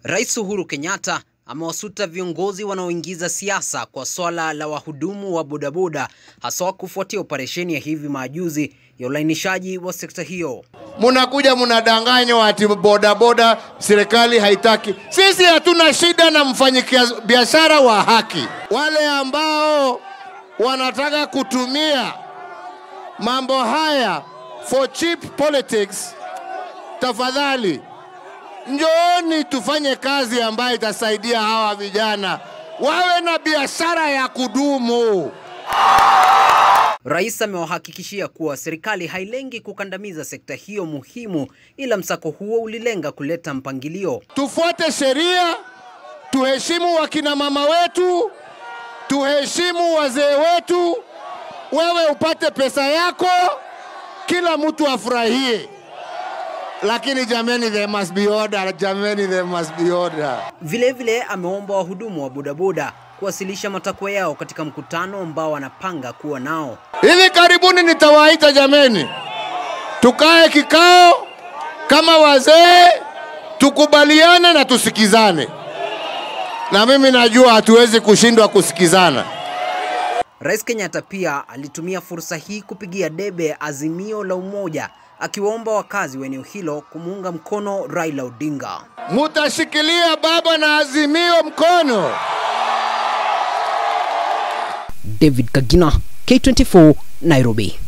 Rais Uhuru Kenyatta amewasuta viongozi wanaoingiza siasa kwa swala la wahudumu wa bodaboda haswa kufuatia operesheni ya hivi majuzi ya ulainishaji wa sekta hiyo. Munakuja munadanganywa ati bodaboda serikali haitaki. Sisi hatuna shida na mfanyibiashara wa haki. Wale ambao wanataka kutumia mambo haya for cheap politics, tafadhali njooni tufanye kazi ambayo itasaidia hawa vijana wawe na biashara ya kudumu. Rais amewahakikishia kuwa serikali hailengi kukandamiza sekta hiyo muhimu, ila msako huo ulilenga kuleta mpangilio. Tufuate sheria, tuheshimu wakina mama wetu, tuheshimu wazee wetu. Wewe upate pesa yako, kila mtu afurahie, lakini jameni, there must be order. Jameni, there must be order. Vilevile ameomba wahudumu wa bodaboda kuwasilisha matakwa yao katika mkutano ambao wanapanga kuwa nao. Hivi karibuni nitawaita jameni, tukae kikao kama wazee, tukubaliane na tusikizane, na mimi najua hatuwezi kushindwa kusikizana. Rais Kenyatta pia alitumia fursa hii kupigia debe azimio la umoja, akiwaomba wakazi wa eneo hilo kumuunga mkono Raila Odinga. Mutashikilia baba na azimio mkono. David Kagina, K24, Nairobi.